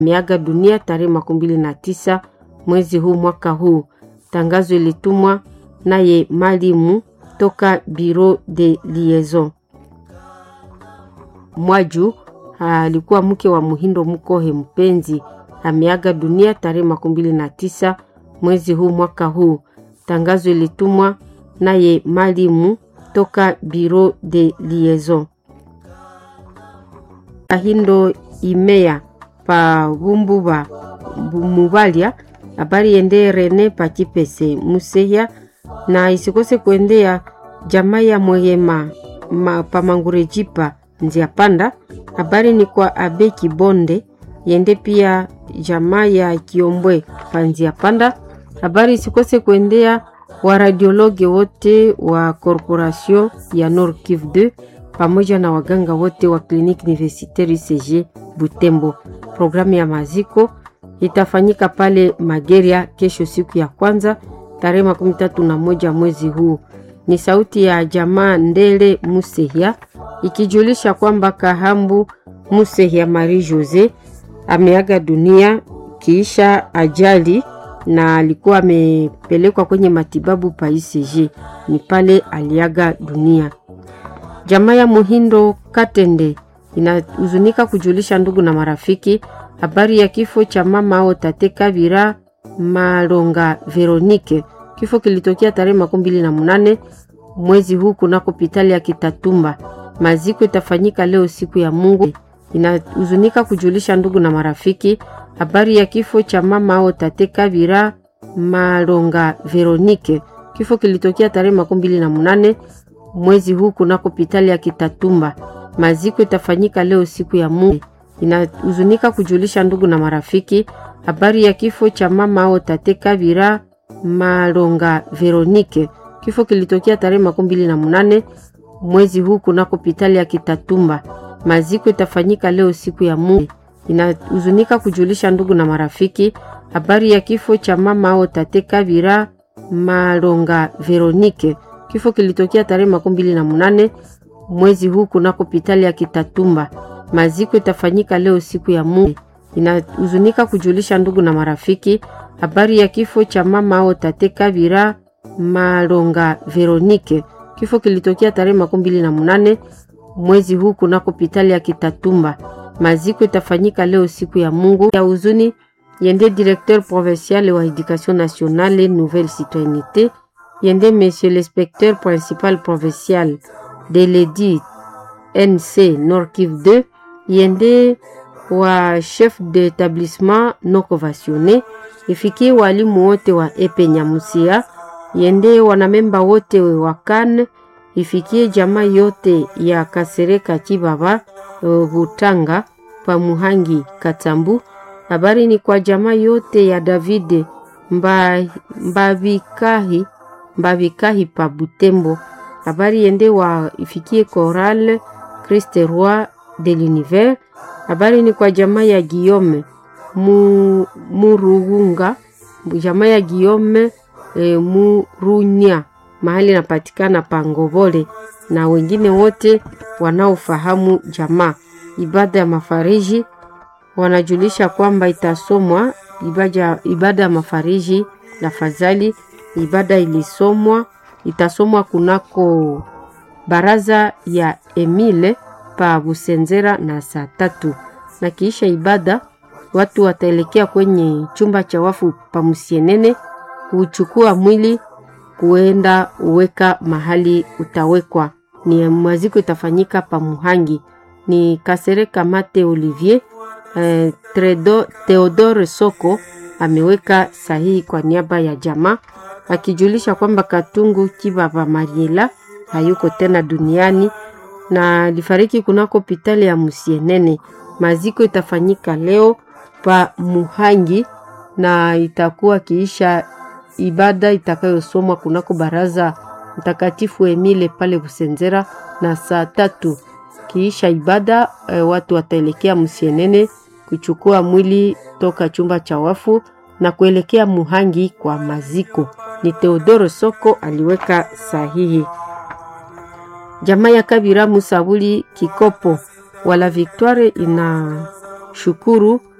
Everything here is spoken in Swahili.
ameaga dunia tarehe makumi mbili na tisa mwezi huu mwaka huu. Tangazo ilitumwa naye Malimu toka Bureau de Liaison. Mwaju alikuwa mke wa Muhindo Mukohe Mpenzi ameaga dunia tarehe makumi mbili na tisa mwezi huu mwaka huu. Tangazo ilitumwa naye Malimu toka Bureau de Liaison. Ahindo Imea pa Bumbuba Mubalia habari yende Rene Pachipese Musehya na isikose kuendea jamaa ya Mwehema ma, Pamangurejipa Nzia Panda. Habari ni kwa Abe Kibonde yende pia jamaa ya Kiombwe pa Nzia Panda. Habari isikose kuendea waradiologi wote wa Corporation ya Nord Kivu 2 pamoja na waganga wote wa kliniki universitaire UCG Butembo. Programu ya maziko itafanyika pale Mageria kesho, siku ya kwanza tarehe makumi tatu na moja mwezi huu. Ni sauti ya jamaa Ndele Musehya ikijulisha kwamba Kahambu Musehya Marie Jose ameaga dunia kiisha ajali na alikuwa amepelekwa kwenye matibabu pa ICG, ni pale aliaga dunia. Jamaa ya Muhindo Katende inahuzunika kujulisha ndugu na marafiki habari ya kifo cha mama ao tate Kabira Malonga Veronique. Kifo kilitokea tarehe makumi mbili na munane mwezi huu kunako hospitali ya Kitatumba. Maziko itafanyika leo siku ya Mungu. Inahuzunika kujulisha ndugu na marafiki habari ya kifo cha mama ao tate Kabira Malonga Veronique. Kifo kilitokea tarehe makumi mbili na munane mwezi huu kunako hospitali ya Kitatumba. Maziko itafanyika leo siku ya Mungu. Inahuzunika kujulisha ndugu na marafiki habari ya kifo cha mama ao tate Kabira Malonga Veronique. Kifo kilitokea tarehe makumi mbili na munane mwezi huu kunako hospitali ya Kitatumba. Maziko itafanyika leo siku ya Mungu. Inahuzunika kujulisha ndugu na marafiki habari ya kifo cha mama ao tate Kabira Malonga Veronique. Kifo kilitokea tarehe makumi mbili na munane mwezi huu kunako hospitali ya Kitatumba. Maziko itafanyika leo siku ya Mungu. Inahuzunika kujulisha ndugu na marafiki habari ya kifo cha mama ao tate Kabira Malonga Veronique. Kifo kilitokea tarehe makumi mbili na munane mwezi huu kunako hospitali ya Kitatumba. Maziko itafanyika leo siku ya Mungu ya huzuni yende directeur provincial wa education nationale nouvelle citoyenneté yende monsieur l'inspecteur principal provincial de l'EDI NC Nord Kivu 2 yende wa chef d'établissement non conventionné ifikie walimu wote wa epe Nyamusia yende wanamemba wote wa kan ifikie jamaa yote ya Kasereka Chibaba Butanga pa Muhangi Katambu. Habari ni kwa jamaa yote ya David mba, mbavikahi mbavikahi pa Butembo. Habari yende wa ifikie Choral Christ Roi de l'Univers. Habari ni kwa jamaa ya Guillaume mu, Murugunga jamaa ya Guillaume e, Murunya mahali napatikana Pangobole na wengine wote wanaofahamu jamaa. Ibada ya mafariji wanajulisha kwamba itasomwa ibada, ibada ya mafariji na fadhali. Ibada ilisomwa itasomwa kunako baraza ya Emile pa Busenzera na saa tatu, na kiisha ibada watu wataelekea kwenye chumba cha wafu pa Musienene kuchukua mwili kuenda uweka mahali utawekwa. Ni mwaziko itafanyika pa Muhangi ni Kasereka Mate Olivier eh, Tredo, Theodore Soko ameweka sahihi kwa niaba ya jamaa akijulisha kwamba Katungu Kibaba Mariela hayuko tena duniani na alifariki kunako hospitali ya Musienene. Maziko itafanyika leo pa Muhangi na itakuwa kiisha ibada itakayosomwa kunako baraza Mtakatifu Emile pale Busenzera na saa tatu. Kiisha ibada e, watu wataelekea Musienene kuchukua mwili toka chumba cha wafu na kuelekea Muhangi kwa maziko. Ni Teodoro Soko aliweka sahihi. Jamaa ya Kabira Musabuli Kikopo wala Victoire ina shukuru